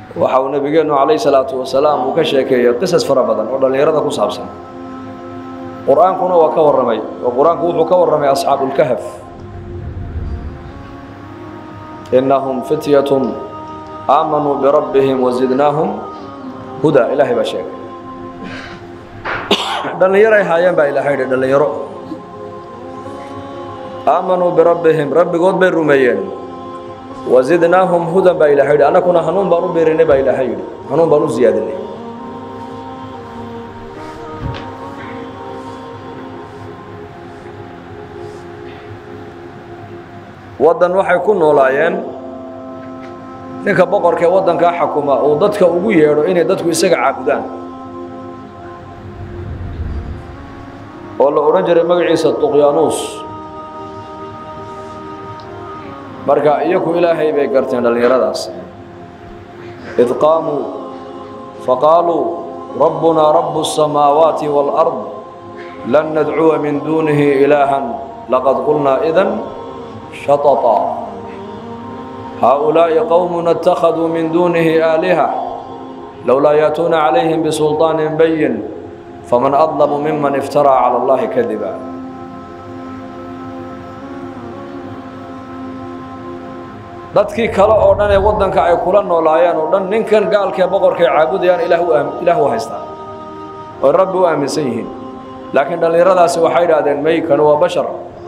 waxa uu nebigeennu calayhi salaatu wasalaam uu ka sheekeeyey qisas fara badan oo dhallinyarada ku saabsan qur-aankuna waa ka warramay oo qur-aanku wuxuu ka warramay asxaabulkahf innahum fityatun aamanuu birabbihim wazidnaahum huda ilaahay baa sheegay dhallinyaray haayeen baa ilaahay yidhi dhallinyaro aamanuu birabbihim rabbigood bay rumeeyeen wazidnaahum hudan baa ilahay yidhi annakuna hanuun baan u birinay baa ilaahay yidhi hanuun baan u ziyaadinay waddan waxay ku noolaayeen ninka boqorka ee waddankaa xakuma uu dadka ugu yeedho inay dadku isaga caabudaan oo la odhan jiray magaciisa tuqyaanuus marka iyaku ilaahay bay garteen dhallinyaradaas id qaamuu faqaaluu rabbunaa rabu الsamaawaati wاlأrض lan nadcuwa min duunihi ilaahan laqad qulnaa idan shaططa haaؤulaaءi qowmuna اtakhaduu min duunihi aaliha lowlaa yaأtuuna calayhim bisulطaani bayin faman adlamu miman iftaraa calى اllahi kadiba dadkii kale oo dhan ee waddanka ay kula noolaayeen oo dhan ninkan gaalkaee boqorkay caabudayaan ilaah u haystaan oy rabbi u aaminsan yihiin laakiin dhallinyaradaasi waxay idhaahdeen may kanu waa bashar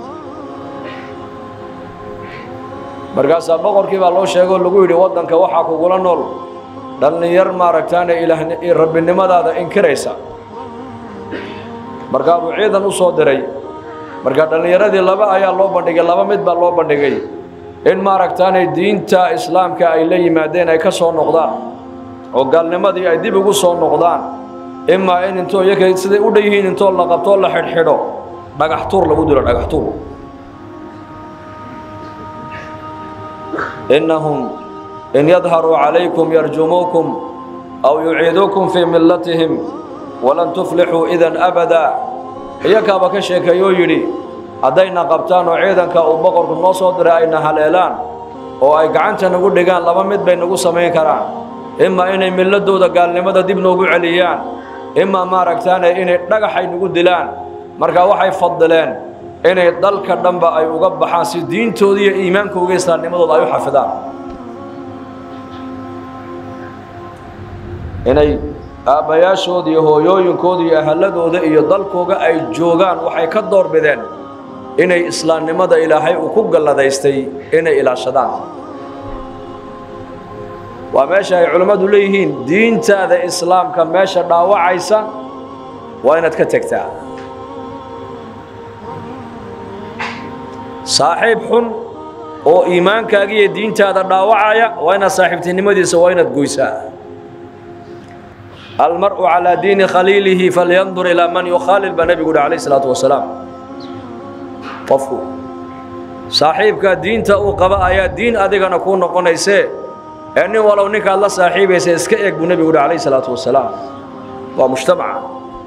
markaasaa boqorkii baa loo sheegay oo lagu yidhi waddanka waxaa kugula nool dhallinyar maaragtaane rabbinimadaada inkiraysa markaa buu ciidan u soo diray marka dhallinyaradii laba ayaa loo bandhigay laba mid baa loo bandhigay in maaragtaanay diinta islaamka ay la yimaadeen ay ka soo noqdaan oo gaalnimadii ay dib ugu soo noqdaan imaa in intoo iyaga siday u dhan yihiin intoo la qabtoo la xidhxidho dhagax tuur lagu dilo dhagax tuur innahum in yadharuu calaykum yarjumuukum aw yuciiduukum fii millatihim walan tuflixuu idan abadaa iyakaaba ka sheekeeyoo yidhi haddayna qabtaan oo ciidanka uu boqorku noo soo diray ayna haleelaan oo ay gacanta nagu dhigaan laba mid bay nagu samayn karaan imaa inay milladooda gaalnimada dib noogu celiyaan imaa maaragtaane inay dhagaxay nagu dilaan marka waxay fadileen inay dalka dhanba ay uga baxaan si diintooda iyo iimaankooga islaamnimadooda ay u xafidaan inay aabbayaashooda iyo hooyooyinkooda iyo ahalladooda iyo dalkooga ay joogaan waxay ka doorbideen inay islaamnimada ilaahay uu ku galladaystay inay ilaashadaan waa meesha ay culimmadu leeyihiin diintaada islaamka meesha dhaawacaysa waa inaad ka tegtaa saaxiib xun oo iimaankaaga iyo diintaada dhaawacaya waa inaad saaxiibtinimadiisa waa inaad goysaa almar'u calaa diini khaliilihi falyandur ilaa man yukhaalil baa nebigu uhi calayh isalaatu wasalaam qofku saaxiibka diinta uu qaba ayaa diin adigana kuu noqonaysee ee nin walow ninkaad la saaxiibaysa iska eeg buu nebigu uhi calayh salaatu wasalaam waa mujtamaca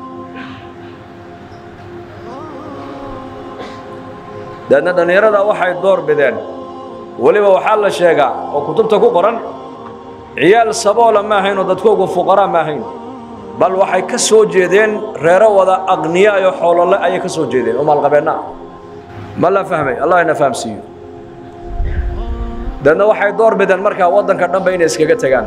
deedna dhallinyarada waxay door bideen weliba waxaa la sheegaa oo kutubta ku qoran ciyaal saboola ma ahayn oo dadkoogu fuqaraa ma ahayn bal waxay ka soo jeedeen reero wada aqniya iyo xoolole ayay ka soo jeedeen oo maalqabeenna ma la fahmay allah ina fahamsiiyo deedna waxay door bideen markaa waddanka dhanba inay iskaga tegaan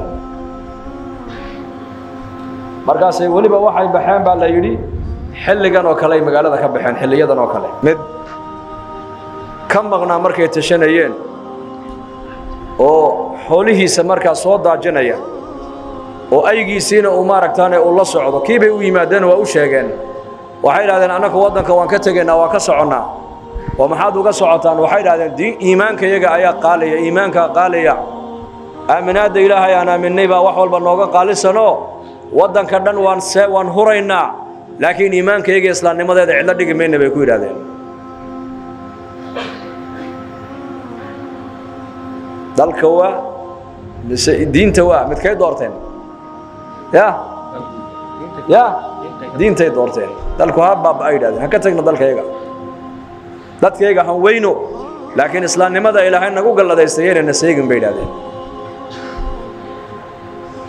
markaasay weliba waxay baxeen baa la yidhi xilligan oo kale ay magaalada ka baxeen xilliyadan oo kale mid ka maqnaa markay tashanayeen oo xoolihiisa markaa soo daajinaya oo aygiisiina uu maaragtaane uu la socdo kii bay u yimaadeen waa u sheegeen waxay idhahdeen annaku waddanka waan ka tegaynaa waan ka soconnaa oo maxaad uga socotaan waxay idhahdeen diin iimaanka iyaga ayaa qaalaya iimaankaa qaalaya aaminaadda ilaahay aan aaminnay baa wax walba nooga qaalisanoo waddanka dhan waan see waan huraynaa laakiin iimaanka iyaga islaamnimadeeda cidlo dhigi mayna bay ku yidhahdeen dalka waa mise diinta waa midkay doorteen ya ya diintay doorteen dalku ha baaba ay yidhahdeen ha ka tagna dalkayaga dadkayaga han weyno laakiin islaamnimada ilaahay nagu galladaystay yaynana seegin bay yidhahdeen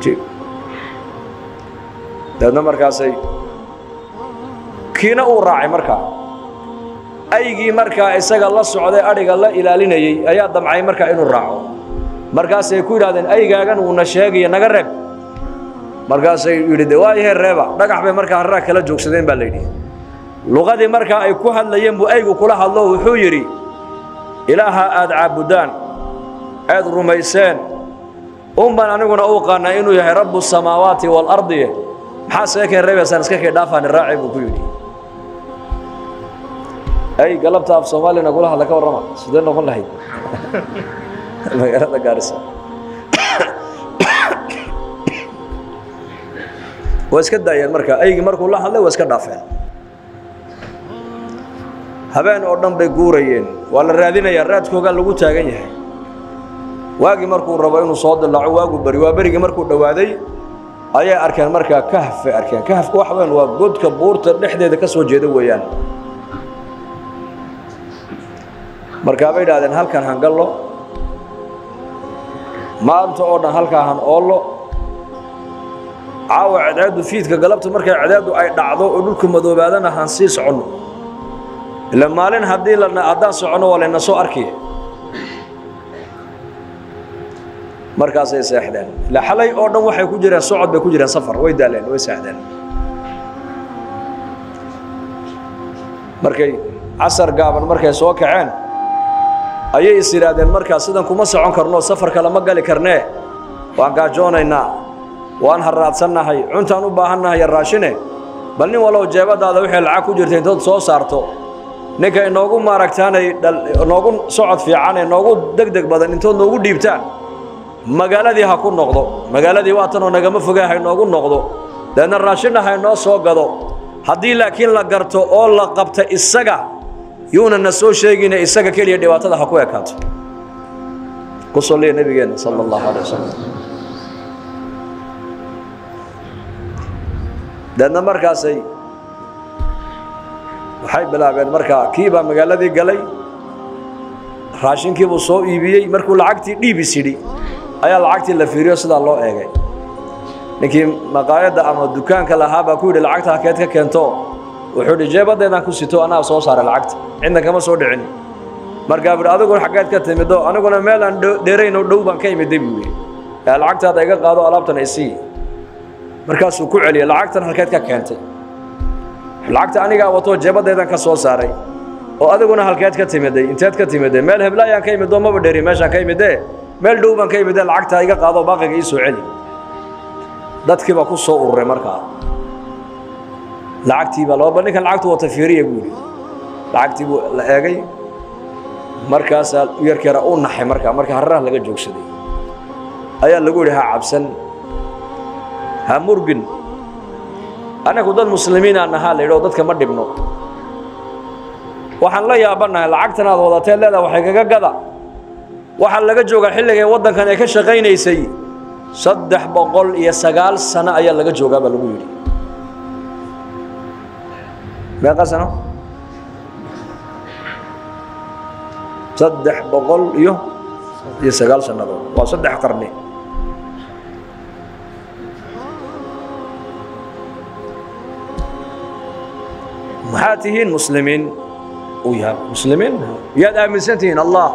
cajiib dabeedna markaasay kiina uu raacay markaa aygii markaa isaga la socday adhiga la ilaalinayey ayaa damcay markaa inuu raaco markaasay ku yidhahdeen aygaagan uuna sheegaya naga reeb markaasay yidhi de waa ihee reeba dhagax bay markaa harraa kala joogsadeen baa la yidhi luqadii markaa ay ku hadlayeen buu aygu kula hadlo wuxuu yidhi ilaaha aad caabudaan aad rumayseen un baan aniguna u qaanaa inuu yahay rabbu samaawaati waalardi maxaa seekeen reebaysaan iska kay dhaafaani raaci buu ku yidhi ay galabta af soomaalina kula hadla ka warrama sidee noqon lahayd magaalada gaarisa waa iska daayeen marka aygii markuu la hadlay waa iska dhaafeen habeen oo dhan bay guurayeen waa la raadinayaa raadkoogaa lagu taagan yahay waagii markuu rabo inuu soo dilaaco waagu beri waa berigii markuu dhowaaday ayay arkeen markaa kahf bay arkeen kahafka waxa weyn waa godka buurta dhexdeeda ka soo jeeda weeyaan markaa bay idhahdeen halkan hangallo maanta oo dhan halkaa han oollo caawa cadceeddu fiidka galabta markay cadceeddu ay dhacdo oo dhulka madoobaadana han sii soconno ila maalin haddii la haddaan soconno waa layna soo arkaya markaasay seexdeen ila xalay oo dhan waxay ku jireen socod bay ku jireen safar way daaleen way seexdeen markay casar gaaban markay soo kaceen ayay is yidhaahdeen markaa sidan kuma socon karno safarka lama gali karnee waan gaajoonaynaa waan harraadsannahay cuntaan u baahannahay raashine bal nin wallow jeebadaada wixii lacag ku jirta intood soo saarto ninka inoogu maaragtaanay inoogu socod fiican ee noogu deg deg badan intood noogu dhiibtaan magaaladii ha ku noqdo magaaladii waatanoo nagama fogee ha inoogu noqdo deedna raashinna ha inoo soo gado haddii laakiin la garto oo la qabta isaga yuuna na soo sheegine isaga keliya dhibaatada ha ku ekaato ku salliya nebigeenna sala allahu alay wasalam deedna markaasay waxay bilaabeen markaa kii baa magaaladii galay raashinkiibuu soo iibiyey markuu lacagtii dhiibis yidhi ayaa lacagtii la fiiriyo sidaa loo eegay ninkii maqaayadda ama dukaanka lahaa baa ku yidhi lacagta hakeed ka keento wuxuu idhi jeebaddeedaan ku sito anaa soo saaray lacagta cidna kama soo dhicin markaa buhi adiguna xaggeed ka timido aniguna meel aan dheerayn oo dhow baan ka imiday buu yidhi ee lacagtaada iga qaado alaabtan isii markaasuu ku celiyey lacagtan halkeed ka keentay lacagta anigaa watoo jeebaddeedan ka soo saaray oo adiguna halkeed ka timiday inteed ka timiday meel heblaayaan ka imidoo maba dheri meeshaan ka imidee meel dhow baan ka imidee lacagtaa iga qaado baaqiga ii soo celi dadkii baa ku soo ururay markaa lacagtii baa laba ninkan lacagtu wata fiiriya buu yidhi lacagtii buu la eegay markaasaa yarkeera u naxay markaa marka hararaha laga joogsaday ayaa lagu yidhi ha cabsan ha murgin annagu dad muslimiinaa nahaa la yidhi oo dadka ma dhibno waxaan la yaabannahay lacagtan aad wadatee leedaa waxay kaga gada waxaa laga joogaa xilligay waddankan ay ka shaqaynaysay saddex boqol iyo sagaal sano ayaa laga joogaa baa lagu yidhi meeqa sano saddex boqol iyo iyo sagaal sannadood waa saddex qarni maxaad tihiin muslimiin uu yahay muslimiin yaad aaminsan tihiin allah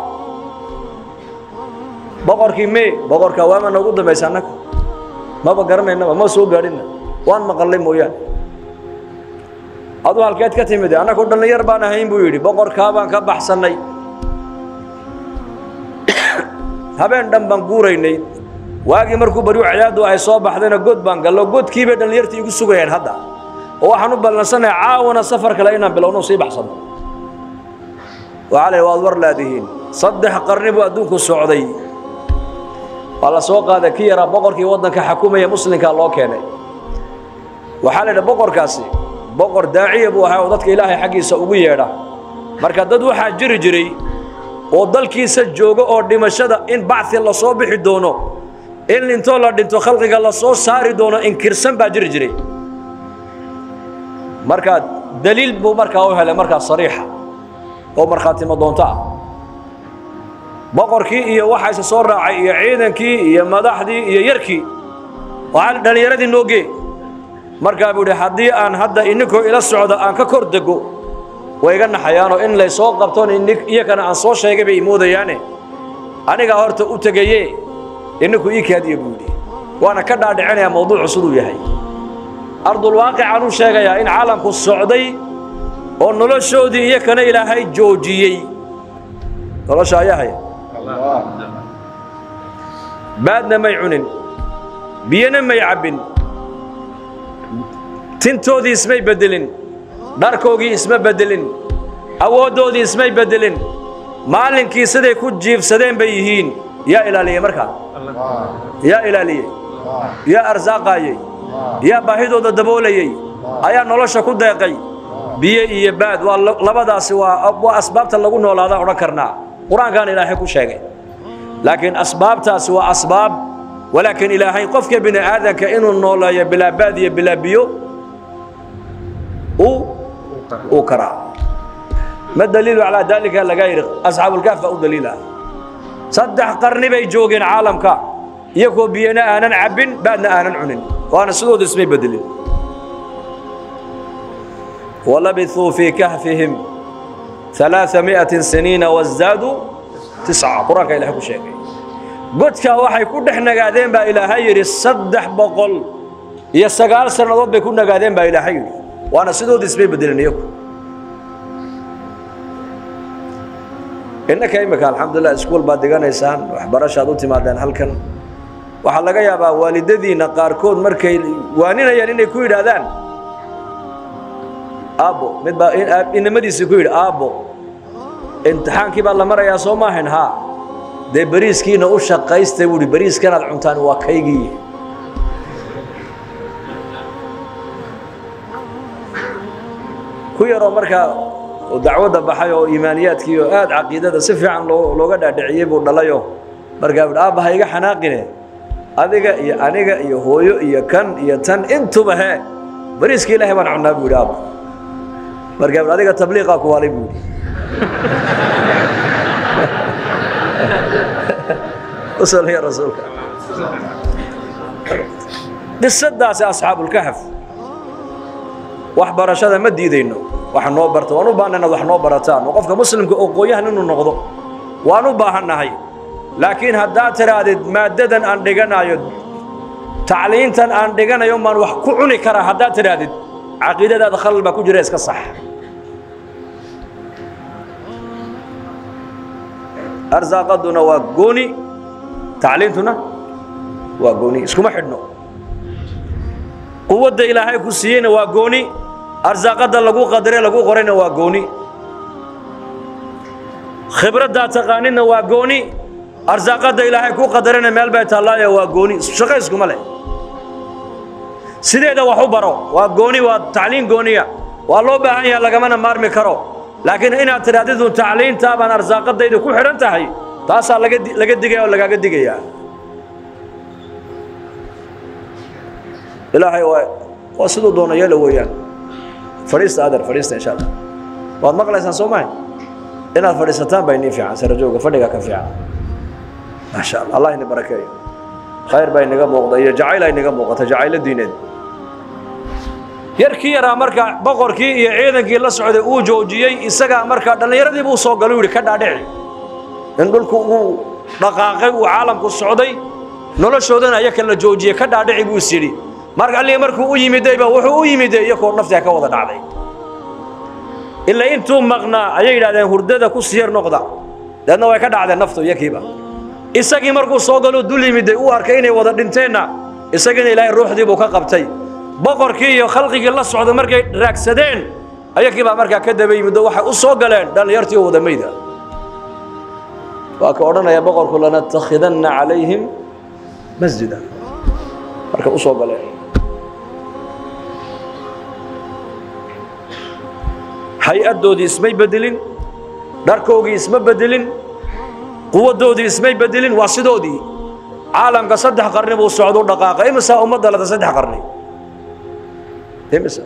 boqorkii me boqorka waama noogu dambaysa annaga maba garanaynaba ma soo gaadhina waan maqallay mooyaane aduu halkeed ka timid annagu dhallinyar baan ahayn buu yidhi boqorkaa baan ka baxsannay habeen dhan baan guuraynay waagii markuu baryu cadaadu ay soo baxdayna god baan gallo godkii bay dhallinyartii igu sugayeen hadda oo waxaan u ballansannahay caawana safar kale inaan bilowno sii baxsanno waxaa la waad war laadihiin saddex qarni buu adduunku socday waa la soo qaaday ki yaraa boqorkii waddanka xakumaya muslimkaa loo keenay waxaa la yidhi boqorkaasi boqor daaciya buu ahaa oo dadka ilaahay xaggiisa ugu yeedha marka dad waxaa jiri jiray oo dalkiisa jooga oo dhimashada in bacthi la soo bixi doono in intoo la dhinto khalqiga la soo saari doono inkirsan baa jiri jiray markaa daliil buu markaa u helay markaa sariixa oo markhaatimo doonto ah boqorkii iyo waxaase soo raacay iyo ciidankii iyo madaxdii iyo yarkii waxaan dhallinyaradii noogee markaa buu idhi haddii aan hadda ininkoo ila socdo aan ka kor dego way iga naxayaanoo in laysoo qabtoon iyakana aan soo sheegay bay imoodayaane anigaa horta u tegaye ininku ii kaadiya buu yidhi waana ka dhaadhicinayaa mawduucu siduu yahay ardulwaaqicaan u sheegayaa in caalamku socday oo noloshoodii iyakana ilaahay joojiyey nolosha ayaa haya baadna may cunin biyana may cabbin tintoodii ismay beddelin dharkoogii isma beddelin awooddoodii ismay beddelin maalinkii siday ku jiifsadeen bay yihiin yaa ilaaliyey markaa yaa ilaaliyey yaa arsaaqaayey yaa baahidooda daboolayey ayaa nolosha ku deeqay biyo iyo baad waa labadaasi waa waa asbaabta lagu noolaadaan odhan karnaa qur-aankaan ilaahay ku sheegay laakiin asbaabtaasi waa asbaab walaakiin ilaahay qofka bini aadanka inuu nooleeyo bilaa baad iyo bilaa biyo uu karaa ma daliilu calaa daalika laga yidhi asxaabulkaaf baa u daliila saddex qarni bay joogeen caalamka iyagoo biyana aanan cabbin baadna aanan cunin waana sidooda ismay bedelin walabithuu fii kahfihim ثلاثمائة سنين وازدادوا تسعة قرآنك إلهي كو شيء godka waxay ku dhex nagaadeen baa ilaahay yidhi saddex boqol iyo sagaal sannadood bay ku nagaadeen baa ilaahay yidhi waana sidoodii isbay bedeleen iyagu innaka imika alxamdulilah iskuul baad diganaysaan waxbarashaad u timaadeen halkan waxaa laga yaabaa waalidadiinna qaarkood markay waaninayaan inay ku yidhaahdaan aabbo mid baa inamadiisii ku yidhi aabbo imtixaankii baa la marayaa soo maahayn haa dee beriiskiina u shaqaystay buu ihi beriiskanaad cuntaan waa kaygii ku yaroo markaa dacwadda baxay oo iimaaniyaadkii oo aad caqiidada si fiican loo looga dhaadhiciyey buu dhalayoo markaa buhi aabba ha iga xanaaqine adiga iyo aniga iyo hooyo iyo kan iyo tan intuba hee beriiska ilaahay baan cunnaa buu yidhi aabba markaa buhi adiga tabliiqaa ku waalay buu yidhi وصلي رسولك qisadaasi asxaabulkahf wax barashada ma diidayno wax noo barta waan u baahan inaad wax noo barataan oo qofka muslimka oo qooyahan inuu noqdo waan u baahannahay laakiin haddaad tidhaahdid maaddadan aan dhiganayo tacliintan aan dhiganayo maan wax ku cuni karaa haddaad tidhaahdid caqiidadaada khalal baa ku jira iska sax arsaaqaduna waa gooni tacliintuna waa gooni iskuma xidhno quwadda ilaahay ku siiyeyna waa gooni arsaaqadda lagu qadare lagu qorayna waa gooni khibraddaa taqaanidna waa gooni arsaaqadda ilaahay ku qadarena meel bay taallaayo waa gooni shaqo iskuma leh sideeda wax u baro waa gooni waa tacliin gooniya waa loo baahan yaha lagamana maarmi karo laakiin inaad tidhahdidun tacliintaa baan arsaaqadayda ku xidhan tahay taasaa laga laga digaya oo lagaaga digayaa ilaahay waa waa siduu doono yeela weeyaan fadhiista adeer fadhiista insha allah waad maqlaysaan soo mahay inaad fadhiisataan baa inii fiican sarajooga fadhiga ka fiican maasha allah allah ini barakeeyo khayr baa inaga muuqda iyo jacayl aa inaga muuqata jacaylo diineed yarkii yaraa markaa boqorkii iyo ciidankii la socday uu joojiyey isagaa markaa dhallinyaradii buu soo galay u yidhi ka dhaadhici in dhulku uu dhaqaaqay uu caalamku socday noloshoodana ayaka la joojiyey ka dhaadhici buu is yidhi marka allii markuu u yimidayba wuxuu u yimiday iyakoo naftiga ka wada dhacday ilaa intuu maqnaa ayay yidhahdeen hurdada ku siyar noqda deedna way ka dhacdeen naftu iyakiiba isagii markuu soo galoo dul yimiday uu arkay inay wada dhinteenna isagiina ilaahay ruuxdii buu ka qabtay boqorkii iyo khalqigii la socda markay raagsadeen ayakii baa markaa ka daba yimidoo waxay u soo galeen dhallinyartii oo wada mayda waa ka odhanaya boqorku lanattakhidanna calayhim masjida marka u soo galeen hay-addoodii ismay bedelin dharkoogii isma bedelin quwaddoodii ismay bedelin waa sidoodii caalamka saddex qarni buu socdu dhaqaaqa imisaa ummadda lada saddex qarni imisa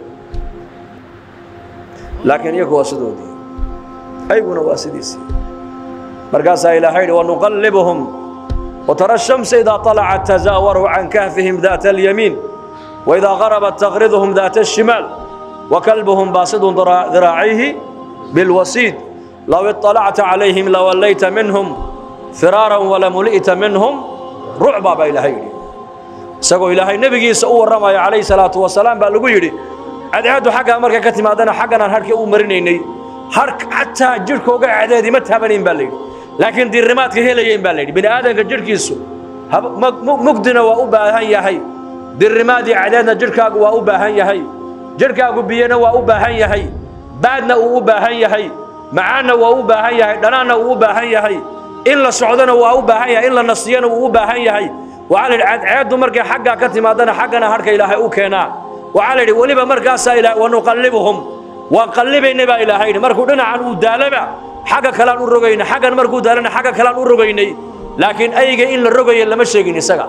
laakiin iyagu waa sidoodii ayguna waa sidiisii markaasaa ilaahay yidhi wanuqallibuhum وترى الشمس إذا طلعت تزاور عن كهفهم ذات اليمين وإذا غربت تغرضهم ذات الشمال وكلبهم باسط ذرا- ذراعيه بالوسيد لو اطلعت عليهم لوليت منهم فرارا ولملئت منهم رعبا بإلهي isagoo ilaahay nebigiisa u warramayo calayhi salaatu wasalaam baa lagu yidhi cadceeddu xaggaa markay ka timaadana xagganaan harhka u marinaynay har xataa jidhkooga cadceedii ma taabanayn baa layidhi laakiin diirimaadka helayayn baa layidhi bini aadanka jidhkiisu hab- mag- mu- mugdina waa u baahan yahay dirrimaadii cadceedna jidhkaagu waa u baahan yahay jidhkaagu biyana waa u baahan yahay baadna uu u baahan yahay macaanna waa u baahan yahay dhanaanna uu u baahan yahay in la socdona waa u baahan yahay in la nasiyana wuu u baahan yahay waxaa la yidhi cadceeddu markay xaggaa ka timaadana xaggana harhka ilaahay u keenaa waxaa la yidhi weliba markaasaa ilaah wanuqallibuhum waan qallibaynay baa ilaahay yidhi markuu dhinacan uu daalaba xagga kalean u rogaynay xaggan markuu daalana xagga kalean u rogaynay laakiin ayga in la rogayo lama sheegin isaga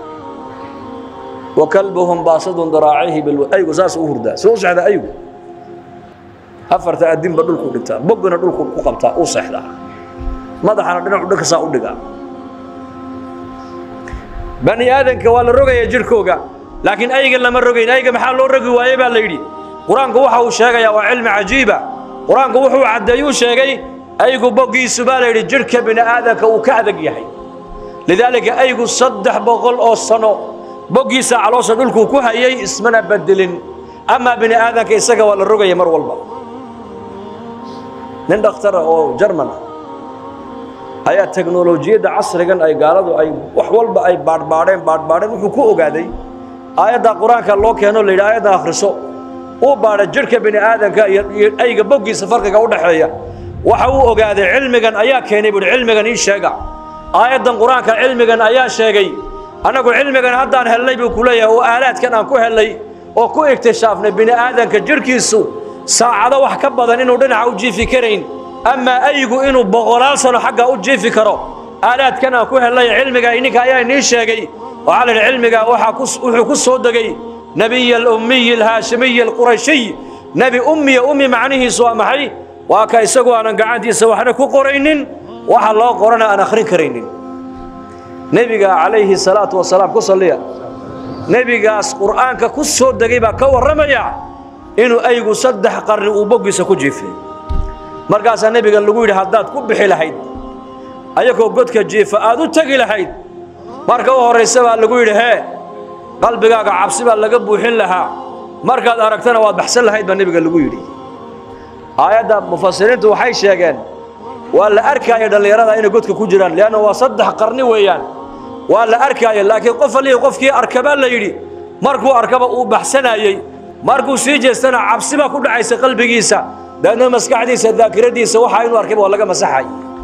وكلبهم باسط ذراعيه بالو ايغو ساس u hurdaa soo saxda aygu afarta adin ba dhulku dhigtaa bogna dhulku ku qabtaa u saxda madaxana dhinac dhulka saa u dhigaa bani aadanka waa la rogaya jirkooga laakiin ayga lama rogayn ayga maxaa loo rogi waayey baa la yidhi qur-aanku waxa uu sheegayaa waa cilmi cajiiba qur-aanku wuxuu caddeeyuu sheegay aygu boggiisu baa la yidhi jirhka bini aadanka uu ka adag yahay lidaalika aygu saddex boqol oo sano boggiisa caloosha dhulkuu ku hayay ismana bedelin amaa bini aadanka isaga waa la rogaya mar walba nin dhakhtara oo jarman ah ayaa teknolojiyadda casrigan ay gaaladu ay wax walba ay baadhbaadheen baadhbaadheen wuxuu ku ogaaday aayadda qur-aanka loo keeno la yidhi aayadda akhriso uu baadha jidhka bini aadanka iyo iyo ayga boggiisa farqiga u dhexeeya waxa uu ogaaday cilmigan ayaa keenay buuhi cilmigan ii sheega aayaddan qur-aanka cilmigan ayaa sheegay annagu cilmigan haddaan hellay buu ku leeyahay oo aalaadkan aan ku hellay oo ku iktishaafnay bini aadanka jidhkiisu saacado wax ka badan inuu dhinaca u jiifi karayn amaa aygu inuu boqolaal sano xagga u jiifi karo aalaadkan aan ku hellay cilmiga ininka ayaa inii sheegay waxaa la yidhi cilmiga waxaa ku wuxuu ku soo degay nebiy alummiy alhaashimiy alqurashiy nebi ummiya ummi macnihiisu waa maxay waa ka isagu aanan gacantiisa waxna ku qoraynin waxa loo qorana aan akhrin karaynin nebiga calayhi salaatu wasalaam ku salliya nebigaas qur'aanka ku soo degay baa ka warramaya inuu aygu saddex qarni uu boggiisa ku jiifay markaasaa nebiga lagu yidhi haddaad ku bixi lahayd ayagoo godka jiifa aad u tegi lahayd marka u horraysa baa lagu yidhi hee qalbigaaga cabsi baa laga buuxin lahaa markaad aragtana waad baxsan lahayd baa nebiga lagu yidhi aayadda mufasiriintu waxay sheegeen waa la arkaayo dhallinyarada inay godka ku jiraan leanna waa saddex qarni weeyaan waa la arkaayo laakiin qof allihii qofkii arka baa la yidhi markuu arkaba uu baxsanayey markuu sii jeestana cabsi baa ku dhacaysa qalbigiisa daadna maskaxdiisa daakiradiisa waxaa inuu arkayba waa laga masaxay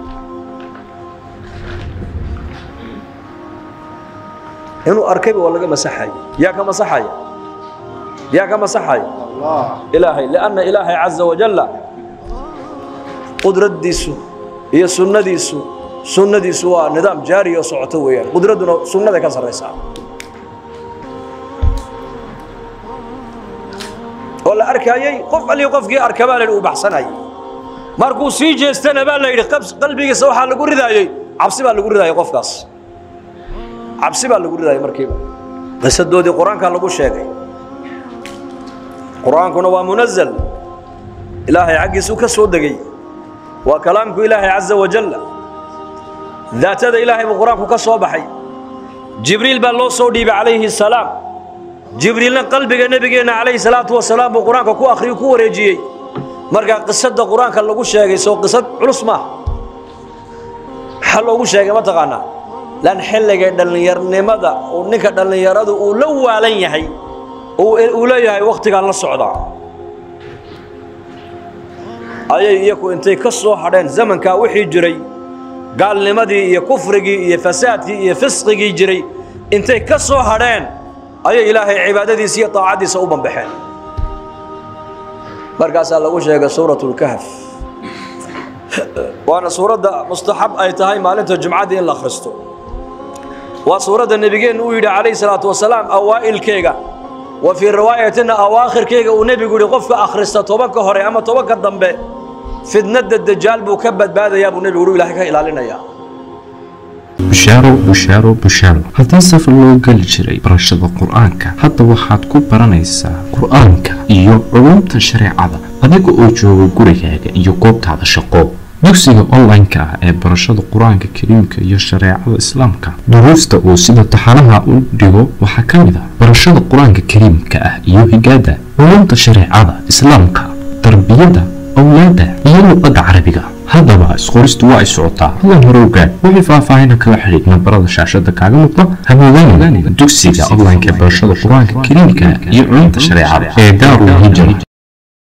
inuu arkayba waa laga masaxay yaa ka masaxaya yaa ka masaxaya ilaahay lianna ilaahay caza wajalla qudraddiisu iyo sunnadiisu sunnadiisu waa nidaam jaari oo socoto weeyaan qudradduna sunnaday ka sarraysaa oo la arkaayey qof allii qofkii arka baa la yidhi uu baxsanayay markuu sii jeestana baa la yidhi qabs- qalbigiisa waxaa lagu ridaayey cabsi baa lagu ridaayay qofkaas cabsi baa lagu ridaayay markiiba qisadoodii qur-aankaa lagu sheegay qur-aankuna waa munazal ilaahay xaggiisuu ka soo degay waa kalaamku ilaahay caza wajalla daatada ilaahay buu qur-aanku ka soo baxay jibriil baa loo soo dhiibay calayhi salaam jibriilna qalbiga nebigeenna calayhi salaatu wasalaam buu qur-aanka ku akhriyu ku wareejiyey markaa qisadda qur-aanka lagu sheegay soo qisad culus maaha maxaa loogu sheegay ma taqaanaa lan xilliga dhallinyarnimada uu ninka dhallinyaradu uu la waalan yahay uu uu leeyahay wakhtigaan la socdaa ayay iyaku intay ka soo hadheen zamankaa wixii jiray gaalnimadii iyo kufrigii iyo fasaadkii iyo fisqigii jiray intay ka soo hadheen ayay ilaahay cibaadadiisa iyo taacaddiisa u bambaxeen markaasaa lagu sheegay suuratu lkahf waana suuradda mustaxab ay tahay maalinta jumcadii in la akhristo waa suuradda nebigeennu uu yidhi calayhi salaatu wasalaam awaa'ilkeega wa fii riwaayatina awaakhirkeyga uu nebigu yidhi qofka akhrista tobanka hore ama tobanka dambe fidnadda dajaal buu ka badbaadayaa buu nebigu yidhi ilaahay ka ilaalinayaa bushaaro bushaaro bushaaro haddii safar loo geli jiray barashada qur-aanka hadda waxaad ku baranaysaa qur-aanka iyo culumta shareecada adiga oo jooga gurigaaga iyo goobtaada shaqo dugsiga online-ka ah ee barashada qur-aanka kariimka iyo shareecada islaamka duruusta uu sida taxanaha u dhigo waxaa ka mid ah barashada qur-aanka kariimka ah iyo higaada culumta shareecada islaamka tarbiyada awlaada iyo luqada carabiga haddaba isqoristu waa ay socotaa hadan hore ogaad wixii faahfaahina kala xidhiid nambarada shaashada kaaga muuqda hamoodaan dugsiga online-ka ee barashada qur-aanka kariimka iyo culumta shareecada ee daarul hijra